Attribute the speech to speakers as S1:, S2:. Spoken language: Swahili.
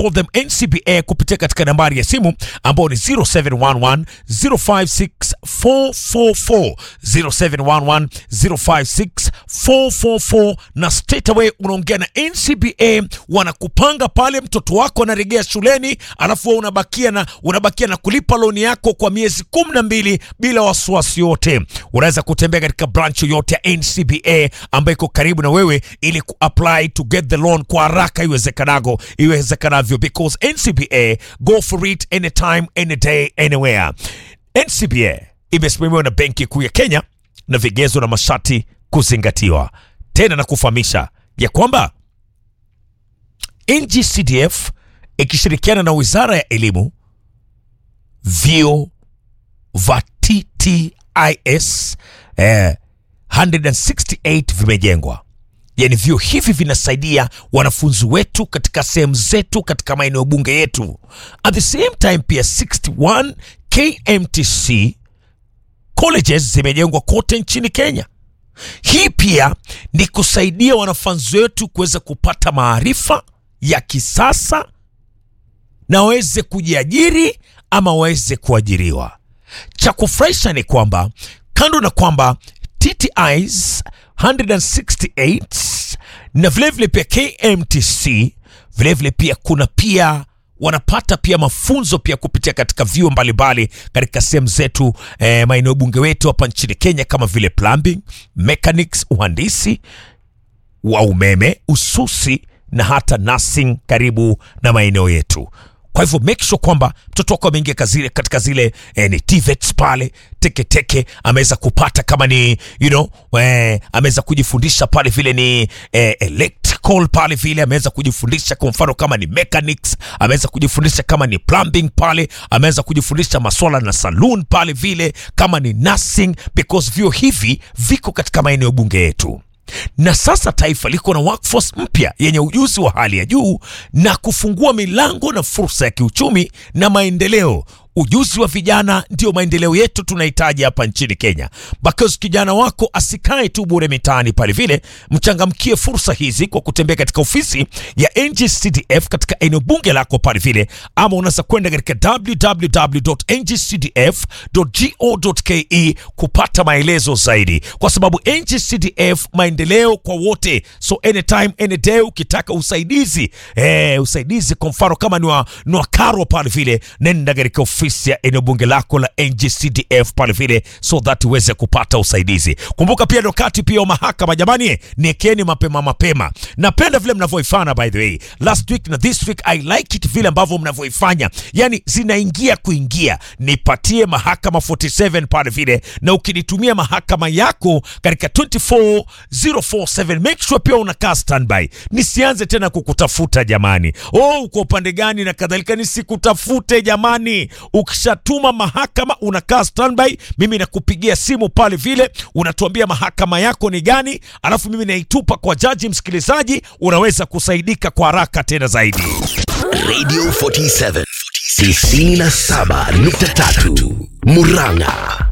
S1: call them NCBA kupitia katika nambari ya simu ambao ni 0711 056 444 0711 056 444 na straight away unaongea na NCBA wanakupanga pale, mtoto wako anarejea shuleni, alafu wewe unabakia na unabakia na kulipa loni yako kwa miezi kumi na mbili bila wasiwasi yote. Unaweza kutembea katika branch yoyote ya NCBA ambayo iko karibu na wewe ili kuapply to get the loan kwa haraka iwezekanago iwezekanavyo, because NCBA go for it anytime any day anywhere. NCBA imesimamiwa na Benki Kuu ya Kenya na vigezo na masharti kuzingatiwa. Tena na kufahamisha ya kwamba NGCDF ikishirikiana na Wizara ya Elimu, vyuo vya TTIS eh, 168 vimejengwa. Yani vyuo hivi vinasaidia wanafunzi wetu katika sehemu zetu katika maeneo bunge yetu. At the same time pia 61 KMTC colleges zimejengwa kote nchini Kenya. Hii pia ni kusaidia wanafunzi wetu kuweza kupata maarifa ya kisasa na waweze kujiajiri ama waweze kuajiriwa. Cha kufurahisha ni kwamba kando na kwamba TTIs 168 na vilevile pia KMTC vilevile pia kuna pia wanapata pia mafunzo pia kupitia katika vyuo mbalimbali katika sehemu zetu eh, maeneo bunge wetu hapa nchini Kenya kama vile plumbing, mechanics, uhandisi wa umeme, ususi na hata nursing karibu na maeneo yetu. Kwa hivyo make sure kwamba mtoto wako ameingia kazile katika zile eh, ni TVETs pale teketeke ameweza kupata kama ni you know, eh, ameweza kujifundisha pale vile ni eh, electrical pale vile ameweza kujifundisha kwa mfano kama ni mechanics, ameweza kujifundisha kama ni plumbing pale, ameweza kujifundisha maswala na saloon pale vile kama ni nursing, because vyuo hivi viko katika maeneo bunge yetu na sasa taifa liko na workforce mpya yenye ujuzi wa hali ya juu na kufungua milango na fursa ya kiuchumi na maendeleo. Ujuzi wa vijana ndio maendeleo yetu tunahitaji hapa nchini Kenya, because kijana wako asikae tu bure mitaani pale vile. Mchangamkie fursa hizi kwa kutembea katika ofisi ya NGCDF katika eneo bunge lako pale vile, ama unaweza kwenda katika www.ngcdf.go.ke kupata maelezo zaidi, kwa sababu NGCDF maendeleo kwa wote. So anytime any day ukitaka usaidizi eh, usaidizi kwa mfano kama ni wa, ni wa karo pale vile, nenda katika ofisi ya eneo bunge lako la NGCDF pale vile, so that uweze kupata usaidizi. Kumbuka pia ni wakati pia wa mahakama jamani, niekeni mapema mapema. Napenda vile mnavyoifanya by the way, last week na this week I like it vile ambavyo mnavyoifanya, yani zinaingia kuingia. Nipatie mahakama 47 pale vile, na ukinitumia mahakama yako katika 24047 make sure pia unakaa standby, nisianze tena kukutafuta jamani. Oh, uko upande gani na kadhalika, nisikutafute jamani. Ukishatuma mahakama unakaa standby, mimi nakupigia simu pale vile, unatuambia mahakama yako ni gani, alafu mimi naitupa kwa jaji. Msikilizaji, unaweza kusaidika kwa haraka tena zaidi.
S2: Radio 47 97.3 Murang'a